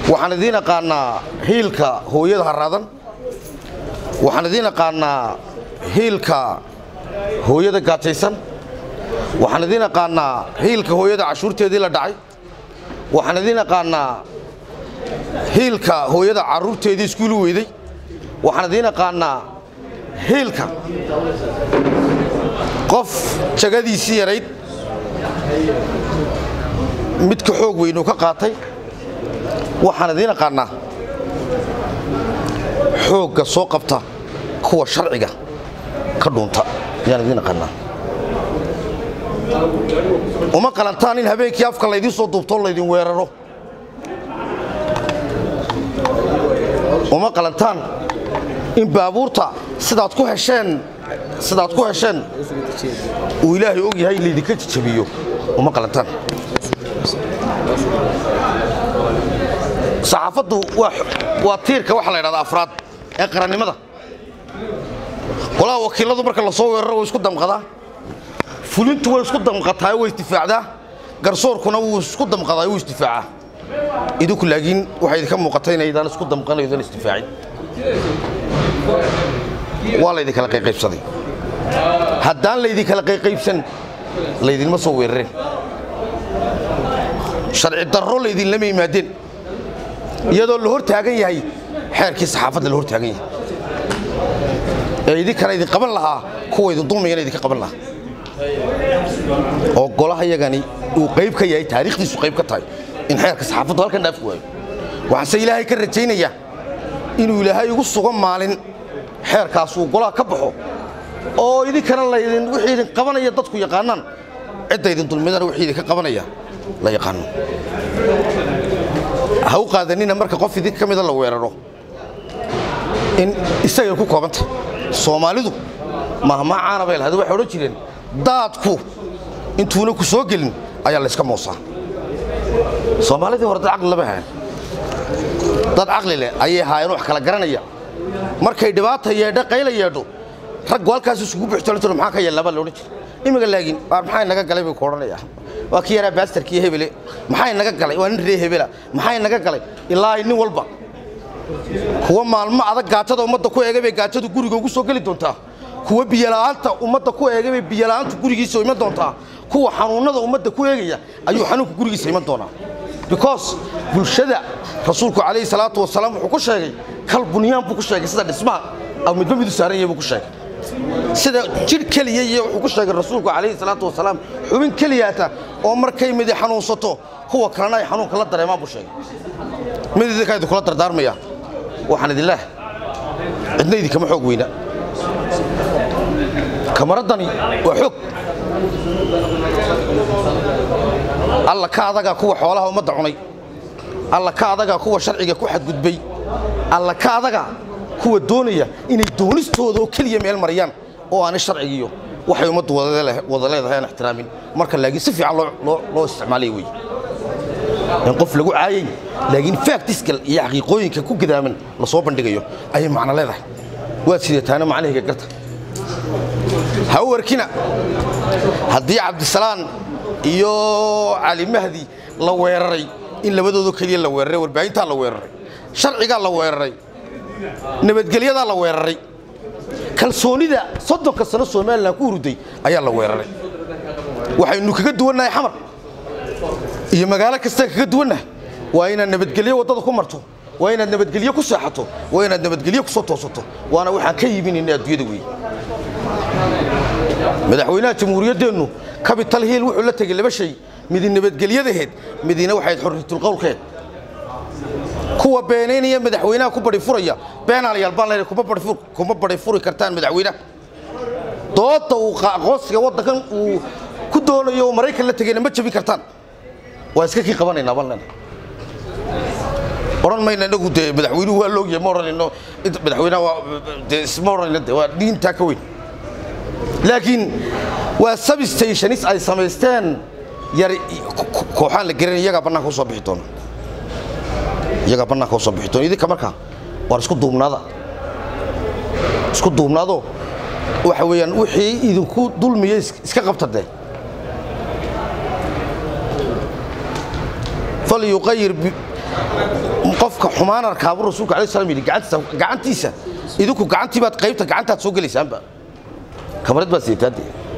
waxaan idiin aqaanaa hiilka hooyada haraadan waxaan idiin aqaanaa hiilka hooyada gaajaysan waxaan idiin aqaanaa hiilka hooyada cashuurteedii la dhacay waxaan idiin aqaanaa hiilka hooyada carruurteedii iskuulu weyday waxaan idiin aqaanaa hiilka qof jagadiisii yarayd midka xoog weynuu ka qaatay waxaan idiin aqaanaa xoogga soo qabta kuwa sharciga ka dhuunta ayaan idiin aqaanaa uma qalantaan in habeenkii afka laydiin soo duubtoo laydin weeraro uma qalantaan in baabuurta sidaad ku hesheen sidaad ku hesheen uu ilaahay og yahay laydinka jajabiyo uma qalantaan saxaafaddu waa tiirka waxaa la ydhahdaa afraad ee qarannimada golaha wakiiladu marka la soo weeraro way isku damqadaa fulintu way isku damqataa way isdifaacdaa garsoorkuna wuu isku damqadaa wuu isdifaacaa idinku laakiin waxay idinka muuqata inaydaan isku damqanaydan isdifaacin waa laydin kala qayqaybsaday haddaan laydin kala qayqaybsan laydinma soo weerareen sharci darro laydinlama yimaadeen iyadoo la hor taagan yahay xeerkii saxaafadda la hor taagan yahay ee idinkana idin qaban lahaa kuwa idin dulmayana idinka qaban lahaa oo golaha yagani uu qayb ka yahay taariikhdiisu qayb ka tahay in xeerka saxaafaddu halkan dhaafi waayo waxaanse ilaahay ka rajaynayaa inuu ilaahay igu sugo maalin xeerkaasuu golaha ka baxo oo idinkana laydin wixii idin qabanaya dadku yaqaanaan cidda idin dulmidana wixii idinka qabanaya la yaqaano ha u qaadanina marka qof idin ka mida la weeraro in isagay ku koobantah soomaalidu mahmaa caana bay lahayd waxay odhan jireen daadku intuuna ku soo gelin ayaa layska moosaa soomaalidii hore dad caqli lama hayan dad caqli leh ayay haayeen wax kala garanaya markay dhibaata yeedho qayla yeedho raggu halkaas isugu buuxtoolan jiro maxaa ka yeellabaa la odhan jira imika laakiin waa maxaa naga galay buu ku odhanaya waa kii yaraa baastarkii hebele maxaa naga galay waa nin ree hebela maxaa naga galay ilaa nin walba kuwa maalmo adag gaajada ummadda ku eegay bay gaajadu guriga ugu soo geli doontaa kuwa biyola'aanta ummadda ku eegay bay biyola'aantu gurigiisa iman doontaa kuwa xanuunnada ummadda ku eegaya ayuu xanuunka gurigiisa iman doonaa because bulshada rasuulku calayhi salaatu wasalaam wuxuu ku sheegay kal bunyaan buu ku sheegay sida dhismaha aw midba midu saaran yahay buu ku sheegay sida jidh keliya iyo wuxuu ku sheegay rasuulku calayhi salaatu wasalaam xubin keliyaata oo markay midi xanuunsato kuwa kalena ay xanuunka la dareemaan buu sheegay mid idinkaa idinkula dardaarmaya waxaan idin leehay cidna idinkama xoog weyna kamaraddani waa xoog alla ka adagaa kuwa xoolaha ummadda cunay alla ka adagaa kuwa sharciga ku xadgudbay alla ka adagaa kuwa doonaya inay doonistooda oo keliya meel mariyaan oo aanay sharcigiiyo waxay ummaddu wada leedahay aan ixtiraamin marka laakiin si fiican loo isticmaalaya wey in qof lagu caayay laakiin faactiskal iyo xaqiiqooyinka ku gadaaman la soo bandhigayo ayay macno leedahay waad sidataana macnahayga garta ha u warkina haddii cabdisalaan iyo cali mahdi la weeraray in labadoodo keliya la weeraray warbaahintaa la weeraray sharcigaa la weeraray nabadgelyadaa la weeraray kalsoonida soddonka sano somalilan ku huruday ayaa la weeraray waxaynu kaga duwannahay xamar iyo magaalo kastaan kaga duwannahay waa inaad nabadgelyo waddada ku marto waa inaad nabadgelyo ku seexato waa inaad nabadgelyo ku soo toosato waana waxaan ka yiminayna adduunyada weeye madaxweynaha jamhuuriyaddeennu capital hill wuxuu la tegey laba shay midi nabadgelyadaheed midina waxayd xorriyatulqowlkeed kuwa beenaynaya madaxweynaha ku bari furaya beenaalayaal baan leeyahay kuma bari furi kartaan madaxweynaha doodda uu aqoonsiga waddankan uu ku doonayo maraykan la tegayna ma jabin kartaan waa iska kii qabanaynaa baan leenahay odhan mayna inagu dee madaxweynuhu waa loogyahay ma odhanayno madaxweynaha waa dee isma odhanayno de waa diintaa ka weyn laakiin waa substationis ay samaysteen yari kooxaan la geran iyagaa bannaanka usoo bixi doona iyagaa bannaanka usoo bixi doona idinka markaa waar isku duubnaada isku duubnaado waxa weeyaan wixii idinku dulmiya iska qabta dee falyuqayir qofka xumaan arkaabu rasuulka alayhi salaam yidhi gacantiisa gacantiisa idinku gacantii baad qaybta gacantaad soo gelaysaanba kamarad baad siitaade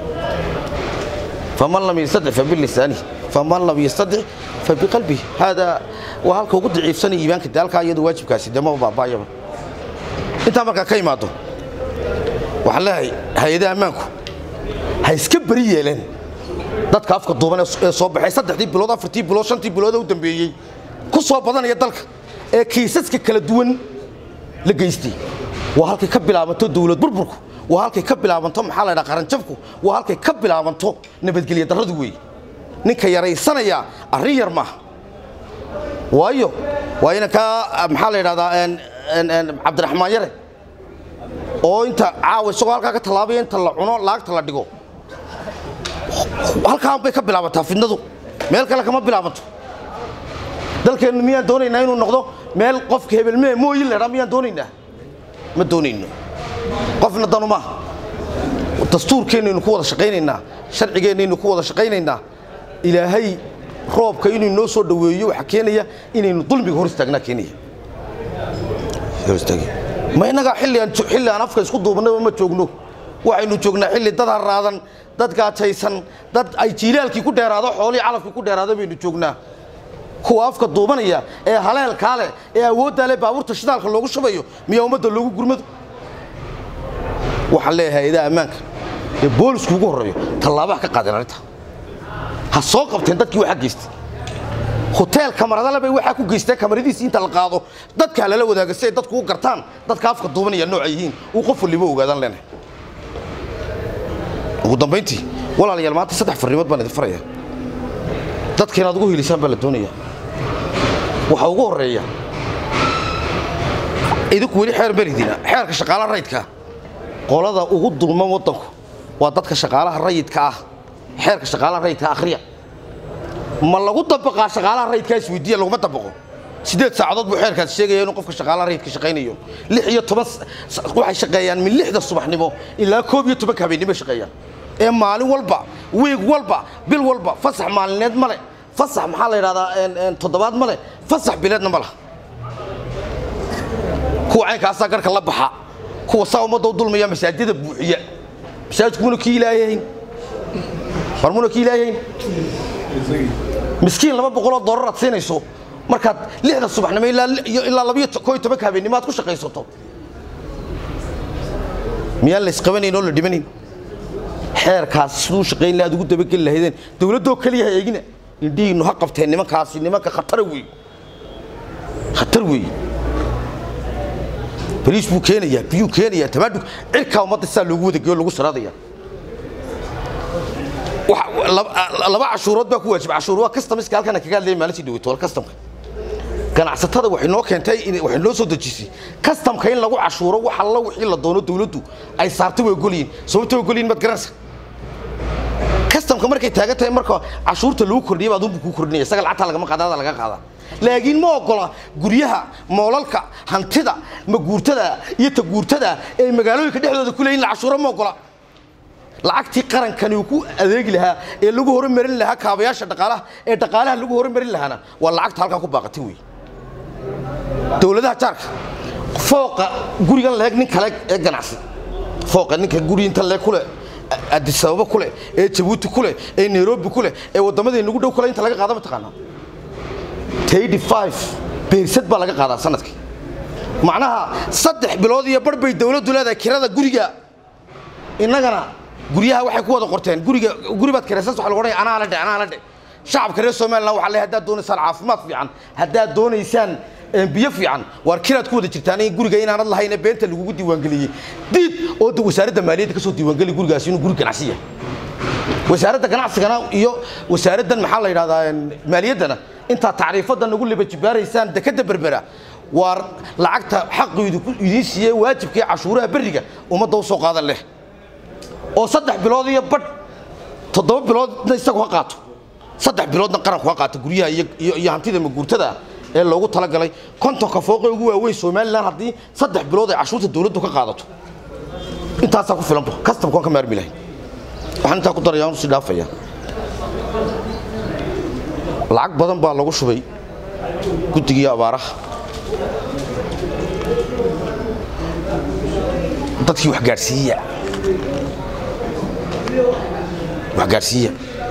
faman lam yastadic fabilisaanihi faman lam yastadic fabiqalbihi haadaa waa halka ugu daciifsanaya iimaanka de halkaa iyadu waajibkaasi dee maba baabaayaba intaa markaa ka imaado waxaan leeyahay hay-adaha ammaanku ha iska beri yeeleen dadka afka duuban ee soo baxay saddexdii bilood afartii bilood shantii bilood u dambeeyey ku soo badanaya dalka ee kiisaska kala duwan la geystay waa halkay ka bilaabanto dawlad burburku waa halkay ka bilaabanto maxaa la ydhaha qaranjabku waa halkay ka bilaabanto nabadgelya darradu weeye ninka yaraysanaya arrin yar maaha waayo waa inankaa maxaa la yidhahdaa cabdiraxmaan yare oo inta caawa isagoo halkaa ka tallaabaya inta la cuno laagta la dhigo halkaan bay ka bilaabantaa fidnadu meel kale kama bilaabanto dalkeennu miyaan doonaynaa inuu noqdo meel qofka hebelmee mooyin ledhaa miyaan doonaynaa ma doonayno qofna danu maaha dastuurkeennaynu ku wada shaqaynaynaa sharcigeennaynu ku wada shaqaynaynaa ilaahay roobka inuu noo soo dhoweeyo waxaa keenaya inaynu dulmiga hor istaagnaa keenaya ma innagaa xilli aan afka isku duubannaba ma joogno waxaynu joognaa xilli dad haraadan dad gaajaysan dad ay jiilaalkii ku dheeraado xoolihii calafkii ku dheeraado baynu joognaa kuwa afka duubanaya ee haleelkaa leh ee awooddaa leh baabuurta shidaalka loogu shubayo miyaa ummadda loogu gurmado waxaan leeyahay hay-adaha ammaanka ee boolisku ugu horreeyo tallaabaha ka qaadeen arrinta ha soo qabteen dadkii waxaa geystay hoteel kamaradale bay waxaa ku geysteen kamaradiisii inta la qaado dadkaa lala wadaaga si ay dadku u gartaan dadka afka duubanaya nooca yihiin uu qof waliba ogaadaan leenahay ugu dambayntii walaalayaal maanta saddex farrimood baan idin faraya dadka inaad ugu hilisaan baa la doonaya waxaa ugu horreeya idinku weli xeer maridina xeerka shaqaalaha rayidka qolada ugu dulman waddanku waa dadka shaqaalaha rayidka ah xeerka shaqaalaha rayidka akhriya ma lagu dabaqaa shaqaalaha rayidkaa isweydiiya laguma dabaqo sideed saacadood buu xeerkaas sheegaya inuu qofka shaqaalaha rayidka shaqaynayo lix iyo toban waxay shaqeeyaan min lixda subaxnimo ilaa koob iyo tobanka habeennimo shaqeeyaan ee maalin walba wiig walba bil walba fasax maalineed male fasax maxaa la yidhahdaa toddobaad male fasax bileedna ma laha kuwa caynkaasaa garhka la baxa kuwa saa ummadda u dulmaya masaajida buuxiya masaajidku muna kii ilaahayn war muna kii ilaahayn miskiin laba boqoloo doolar aad siinayso markaad lixda subaxnimo ilaa labiyo koo iyo tobanka habeennimo aad ku shaqaysato miyaan la isqabanayn oo la dhimanayn xeerkaas siduu shaqayn lahaad ugu dabageli lahaydeen dowladdoo keliya ha eegina indhihiinnu ha qabteen nimankaasi nimanka khatara wey khatar wey bariis buu keenayaa biyuu keenayaa tamaadhug cirkaa ummadda sidaa loogu wadageyo lagu saraadaya laba cashuurood baa ku waajib cashuur waa customiska halkan kaga hadlaya maalintii dhaweyto wal customka ganacsatada waxay noo keentay waxay noo soo dejisay customka in lagu cashuuro wax alla wixii la doono dawladdu ay saartay way ogolyihin sababta way ogolyihin maad garanaysa customka markay taagan tahay marka cashuurta lagu kordhiya baa adunbu kuu kordhinaya isaga lacagtaa lagama qaada hada laga qaadaa laakiin ma ogola guryaha moolalka hantida maguurtada iyo taguurtada ee magaalooyinka dhexdooda ku leeyihin la cashuuro ma ogola lacagtii qarankani uu ku adeegi lahaa ee lagu horumarin lahaa kaabayaasha dhaqaalaha ee dhaqaalaha lagu horumarin lahaana waa lacagta halkaa ku baaqatay wey dowladaha jaarka fooqa gurigan leeg nin kale ee ganacsi fooqa ninka guri inta leeg kule adisababa kule ee jabuuti kule ee nairobi kule ee waddamadii nagu dhow kule inta laga qaada mataqaanaa taydi five beersad baa laga qaadaa sanadkii macnaha saddex bilood iyo bar bay dowladdu leedahay kirada guriga innagana guryaha waxay ku wada qorteen guriga guri baad kiraysan waxa lagu odhanaya anaa la dhe anaa la dhe shacabka reer somaliland waxaa leeyahay haddaad doonaysaan caafimaad fiican haddaad doonaysaan biyo fiican waar kiraad ku wada jirtaan in guriga inaanad lahayn ee beenta lagugu diiwaangeliyey diid oo da wasaaradda maaliyadda ka soo diiwaangeli gurigaasi inuu guri ganacsi yahay wasaaradda ganacsigana iyo wasaaraddan maxaa la yidhahdaa maaliyaddana intaa tacriifadda nagu liba jibaaraysaan dekadda berbera waar lacagta xaqu idiin siiyey waajibkii cashuuraha berriga ummadda u soo qaadan leh oo saddex bilood iyo badh toddoba biloodna isagu ha qaato saddex biloodna qaranku ha qaato guryaha iyo hantida maguurtada ee loogu talagalay kontonka fooqee ugu waaweyn somalilan haddii saddex bilood ay cashuurta dowladdu ka qaadato intaasaa ku filanba kastamka waan ka maarmi lahay waxaan intaa ku daraya anu sii dhaafaya lacag badan baa lagu shubay guddigii abaaraha dadkii wax gaadhsiiya wax gaadhsiiya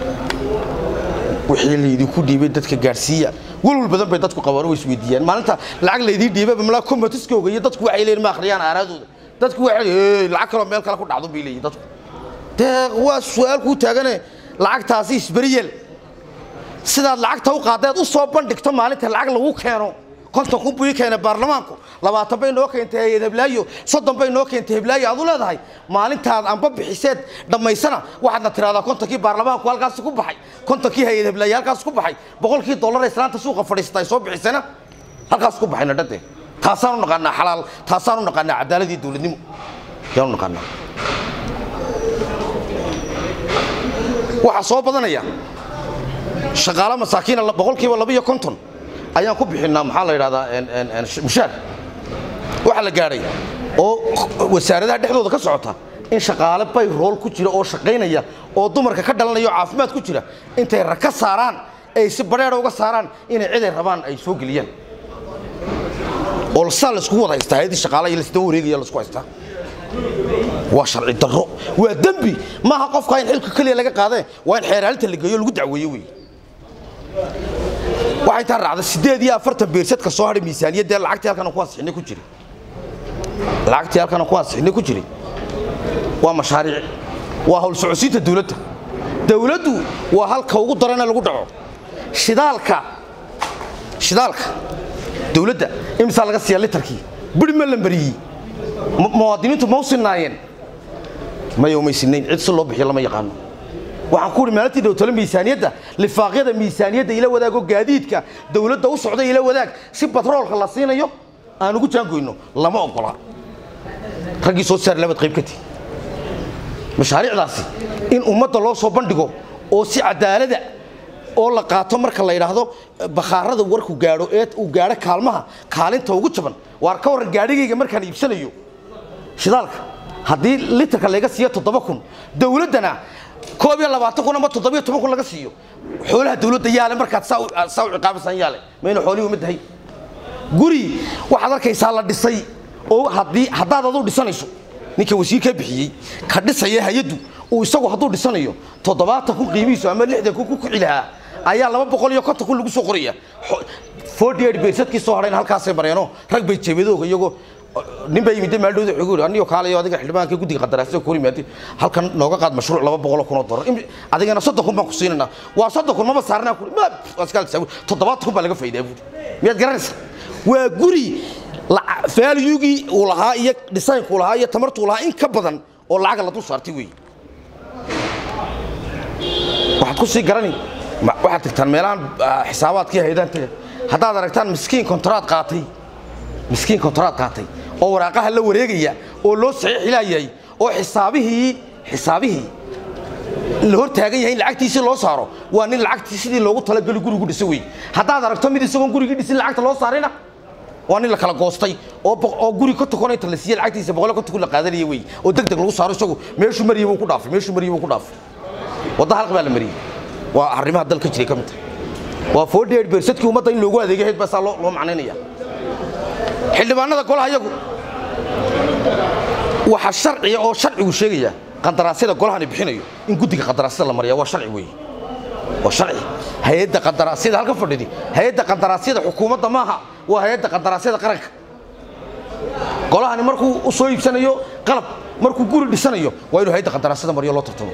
wixii laydinku dhiibay dadka gaadhsiiya walwal badan bay dadku qabaan oo isweydiiyaan maalinta lacag laydii dhiibay malaa komatiskooga iyo dadku waxay leeyihin ma akhriyaan aaraadooda dadku waxay leeyihin lacag kaloo meel kale ku dhacdo bay leeyihin dadku dee waa su-aal kuu taagane lacagtaasi isberiyeel sidaad lacagta u qaadaad u soo bandhigto maalinta lacag lagu keeno konton kun buu ii keenay baarlamaanku labaatan bay noo keentay hay-ad heblaayo soddon bay noo keentay heblaayo aad u leedahay maalintaad anba bixiseed dhammaysana waxaadna tiraahdaa kontonkii baarlamaanku halkaas ku baxay kontonkii hay-ad heblaayo halkaas ku baxay boqolkii dollar islaanta suuqa fadhiisata ay soo bixisana halkaas ku baxayna dhadee taasaanu naqaanaa xalaal taasaanu naqaanaa cadaaladii dowladnimo yaanu naqaanaa waxaa soo badanaya shaqaalo masaakiina boqolkiiba laba iyo konton ayaan ku bixinaa maxaa la yidhahdaa mushaar waxaa la gaadhay oo wasaaradaha dhexdooda ka socota in shaqaale bay rool ku jira oo shaqaynaya oo dumarka ka dhalanaya oo caafimaad ku jira intay raka saaraan ay si badheera uga saaraan inay ciday rabaan ay soo geliyaan oo saa laiskugu wada haystaa hayadii shaqaalaha iyo lasdaba wareegaya laisku haystaa waa sharci darro waa dembi maaha qofka in xilka keliya laga qaadee waa in xeeraalinta la geeyo lagu dacweeyo wey waxay taa raacda siddeed iyo afartan beersadka soo hadhay miisaaniyaddee lacagtii halkan ku ansixinay ku jiray lacagtii halkan ku ansixinay ku jiray waa mashaariic waa hawl socodsiinta dawladda dawladdu waa halka ugu darana lagu dhaco shidaalka shidaalka dawladda imisaa laga siiya litarkii biri ma la mariyey muwaadiniintu ma u sinaayeen maya umay sinayn cid si loo bixiyo lama yaqaano waxaan ku uhi maalintii dhowtalo miisaaniyadda lifaaqyada miisaaniyadda ila wadaago gaadiidka dawladda u socda ila wadaag si batroolka la siinayo aan ugu jaangoyno lama ogola raggii soo saar labad qayb ka tihi mashaariicdaasi in ummadda loo soo bandhigo oo si cadaalada oo la qaato marka la yidhaahdo bakhaarada warku gaadho ee uu gaadho kaalmaha kaalinta ugu jaban waar ka warran gaadhigayga markaan iibsanayo shidaalka haddii litarka laga siiyo toddoba kun dawladdana koob iyo labaatan kun ama toddobiyo toban kun laga siiyo xoolaha dawladda yaale markaad saa u ciqaabasan yaale mayna xoolihii uma dahay guri waxaad arkaysaa la dhisay oo haddii haddaad aduu dhisanayso ninka wasiirka bixiyey ka dhisaya hay-addu uu isagu hadduu dhisanayo toddobaatan kun qiimihiisu ama lixdan kun ku kici lahaa ayaa laba boqol iyo konton kun lagu soo qoraya forty eight beersadkii soo hadhayna halkaasay mareenoo rag bay jeebadooga iyagoo nin baa yimid maaldhowda wuxuu yiri aniyo kaalayo adiga xildhibaanka guddiga qandaraasada ku yimaatay halkan nooga qaad mashruuc laba boqol oo kun oo dollar adigana soddon kun baan ku siinanaa waa soddon kun maba saarnaa kuri ma askaal saawi toddobaatan kun baa laga faa'iidaa buuri miyaad garanaysaa waa guri faalyugii uu lahaa iyo dhisaynkuu lahaa iyo tamartuu lahaa in ka badan oo lacaga la dul saartay weeye waxaad ku sii garani waxaad tagtaan meelahan xisaabaadkii haydaan taga haddaad aragtaan miskiin kontraad qaatay miskiin kontraad qaatay oo waraaqaha la wareegaya oo loo saxiixilaayahay oo xisaabihii xisaabihii la hor taagan yahay in lacagtiisii loo saaro waa nin lacagtii sidii loogu talageli gurigu dhisa wey haddaad aragto mid isagoon gurigii dhisin lacagta loo saarina waa nin la kala goostay oo guri ka tukon inta la siiye lacagtiisa boqol ka tukun la qaadanaya wey oo deg deg lagu saaro isagu meeshuu mariyay buu ku dhaafay meeshuu mariyay buu ku dhaafay wadda halq baa la mariyey waa arrimaha dalka jiray ka mid tahay waa forty eight beersadkii ummadda in loogu adeegay hayd baa saa loo macnaynaya xildhibaanada golaha iyagu waxaa sharciya oo sharcigu sheegaya qandaraasyada golahani bixinayo in guddiga qandaraasyada la mariya waa sharci weeye waa sharci hay-adda qandaraasyada halka fadhidi hay-adda qandaraasyada xukuumadda maaha waa hay-adda qandaraasyada qaranka golahani markuu u soo iibsanayo qalab markuu guri dhisanayo waa inuu hay-adda qandaraasyada mariyo loo tartamo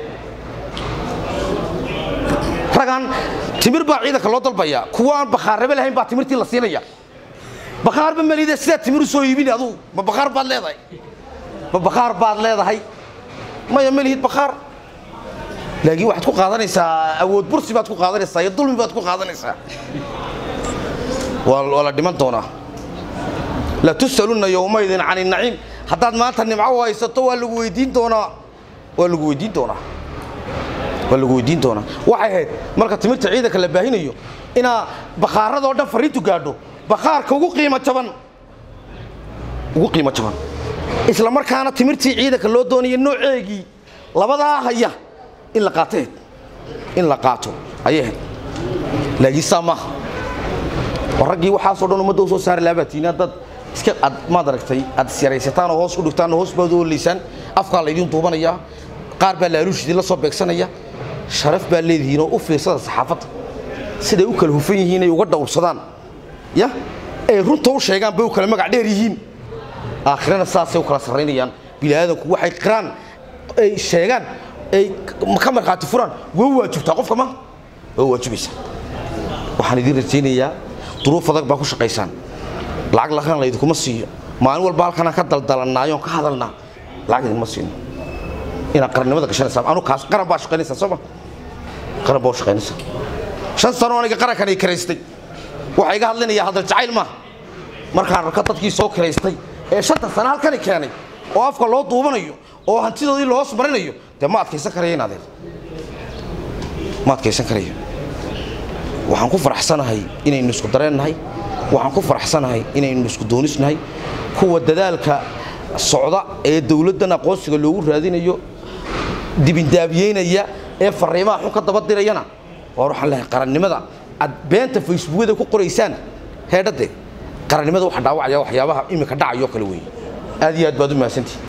ragan timir baa ciidanka loo dalbaya kuwa aan bakhaarrabe lahayn baa timirtii la siinaya bakhaarba malide sidaa timir u soo iibini aduu ma bakhaar baad leedahay ma bakhaar baad leedahay maya ma lihid bakhaar laakiin waxaad ku qaadanaysaa awood bursi baad ku qaadanaysaa iyo dulmi baad ku qaadanaysaa waa la dhiman doonaa la tus'alunna yowmaydin cani naciim haddaad maanta nimco haysato waa lagu weydiin doonaa waa lagu weydiin doonaa waa lagu weydiin doonaa waxay ahayd marka timirta ciidanka la baahinayo inaa bakhaaradoo dhan fariintu gaadho bakhaarka ugu qiimo jaban ugu qiimo jaban isla markaana timirtii ciidanka loo doonaya nooceegii labadaa haya in la qaato ahayd in la qaato ayay ahayd laakiin saa maaha war raggii waxaasoo dhan ummadda u soo saari laabaatiin haddaad iska ad maad aragtay aad isyaraysataan oo hoos u dhigtaan oo hoos baad u oleysaan afkaa laydiin duubanayaa qaar baa laaluushidii la soo beegsanaya sharaf baa leedihiin oo u fiirsada saxaafadda siday u kala hufan yihiin ay uga dhowrsadaan ya ay runta u sheegaan bay u kala magac dheer yihiin aakhirana saasay u kala sarraynayaan bini'aadanku waxay qiraan ay sheegaan ay ka markhaati furaan waa waajibtaa qofka ma waa waajibaysaa waxaan idiin rajaynayaa duruuf adag baa ku shaqaysaan lacag lakan laydinkuma siiyo maalin walba halkanaan ka daldalannaayo on ka hadalnaa lacag idinkuma siino inaad qarannimada gashanaysaa anu kaas qaran baa shaqaynaysaa soo ma qaran baa u shaqaynaysaa shan sano aniga qarankan ay karaystay waxaa iga hadlinaya hadal jacayl maaha markaan arko dadkii soo karaystay ee shanta sano halkani keenay oo afka loo duubanayo oo hantidoodii loo hoos marinayo dee ma adkaysan karaya in adeer ma adkaysan karayo waxaan ku faraxsanahay inaynu isku dareennahay waxaan ku faraxsanahay inaynu isku doonisnahay kuwa dadaalka socda ee dowladdan aqoonsiga loogu raadinayo dibindaabiyeynaya ee fariimaha xun ka daba dirayana waar waxaan lehay qarannimada aad beenta facebookada ku qoraysaan heedhade qarannimada waxa dhaawacaya waxyaabaha iminka dhacayo kale weeye aad iyo aad baad u mahadsantihi